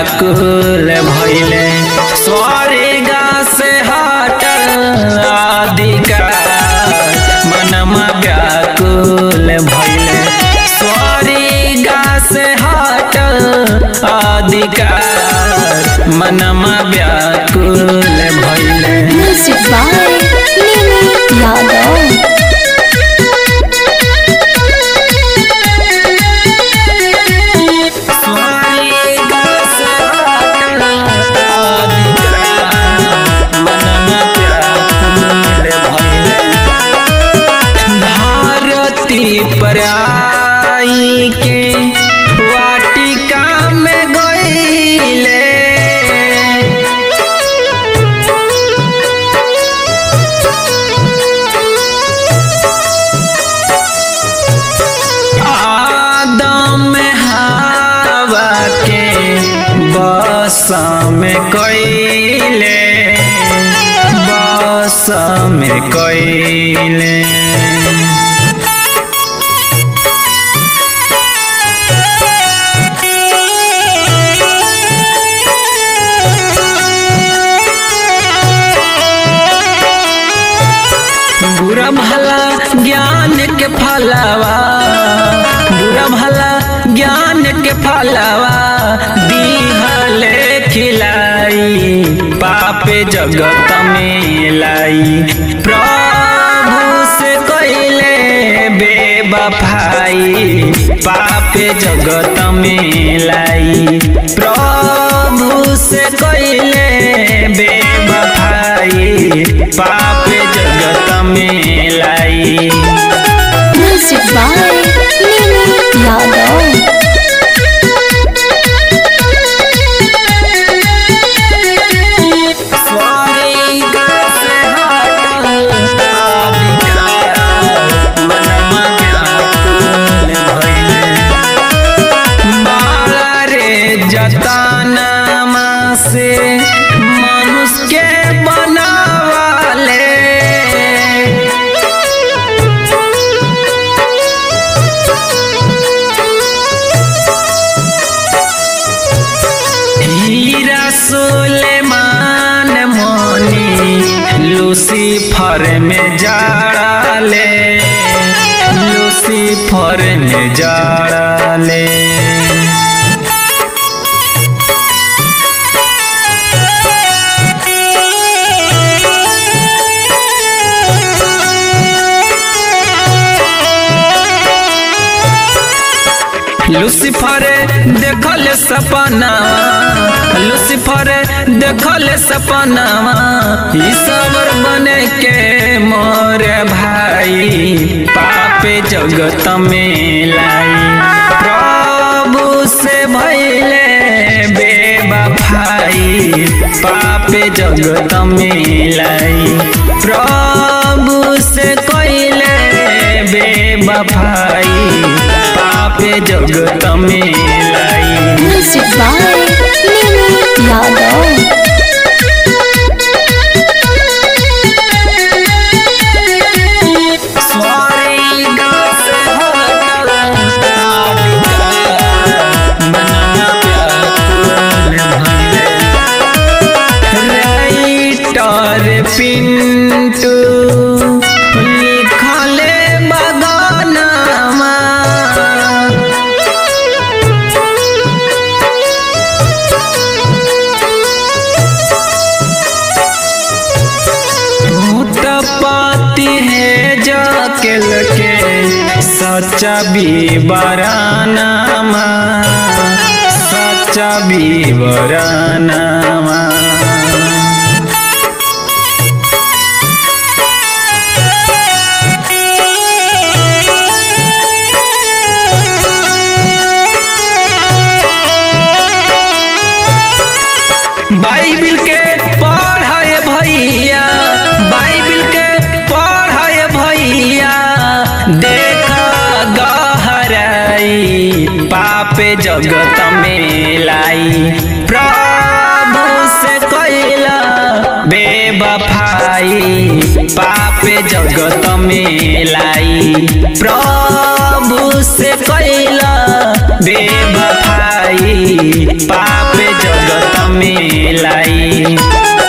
व्याकुल भैले स्वर्ग से हटल अधिकार मनमा व्याकुल भैले स्वर्ग से हटल अधिकार मनमा व्याकुल भैले Music by Mimi Yadav. स्वर्ग से हटल अधिकार मनमा व्याकुल भैले भारती पर आई के वाटिका में गईले आदम हवा के बस में कईले बस में कईले बुरा भला ज्ञान के फलावा बुरा भला ज्ञान के फलावा दीहले खिलाई पापे जगत में लाई प्रभु से कइले बेबफाई पापे जगत में लाई प्रभु से कइले बेबफाई पापे जगत में लाई Music by Mimi Yadav. स्वर्ग से हटल अधिकार मनमा व्याकुल भइले। बाला रे जतनमा से मनुष्य के बनावाले हीरा सुलेमान मोनी लूसीफर में जाड़ाले लूसीफर में जाड़ाले लूसीफर देखल सपना लूसीफर देखल सपना ईश्वर बने के मोर भाई पापे जगत में लाई प्रभु से भैले बेबफाई पापे जगत में लाई प्रभु से कइले बेबफाई पापे जगत में लाई Music by Mimi Yadav. स्वर्ग से हटल अधिकार मनमा व्याकुल भइले। राइटर पिंटू लिखले बगानमा भूतपाती है जाकेल के सच्चा बीबरानामा सच्चा बीबरानामा बाइबिल के पढ़ाए भैया बाइबिल के पढ़ाए भैया देख गहराई पापे जगत में लाई प्रभु से कैला बेबफाई बेवफाई पाप जगत में लाई प्रभु से कैला बेवफाई पाप जगत में लाई